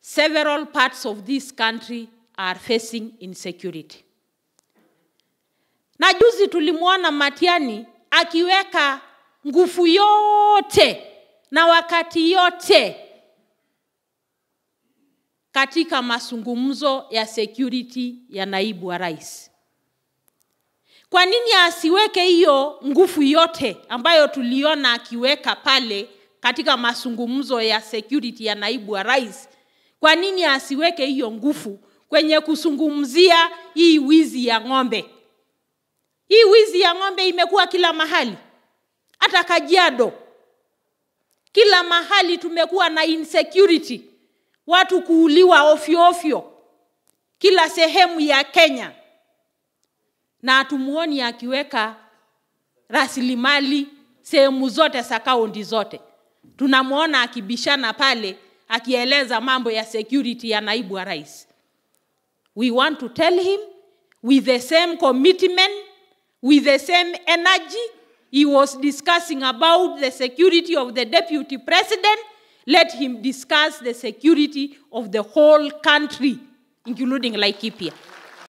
several parts of this country are facing insecurity. Na juzi tulimwona Matiani akiweka nguvu yote na wakati yote katika mazungumzo ya security ya naibu wa rais. Kwa nini asiweke hiyo nguvu yote ambayo tuliona akiweka pale katika mazungumzo ya security ya naibu wa rais? Kwa nini asiweke hiyo nguvu kwenye kuzungumzia hii wizi ya ng'ombe? Hii wizi ya ng'ombe imekuwa kila mahali, hata Kajiado, kila mahali tumekuwa na insecurity, watu kuuliwa ofyo ofyo kila sehemu ya Kenya, na hatumuoni akiweka rasilimali sehemu zote za kaunti zote. Tunamwona akibishana pale akieleza mambo ya security ya naibu wa rais. We want to tell him with the same commitment, with the same energy he was discussing about the security of the deputy president, let him discuss the security of the whole country, including Laikipia.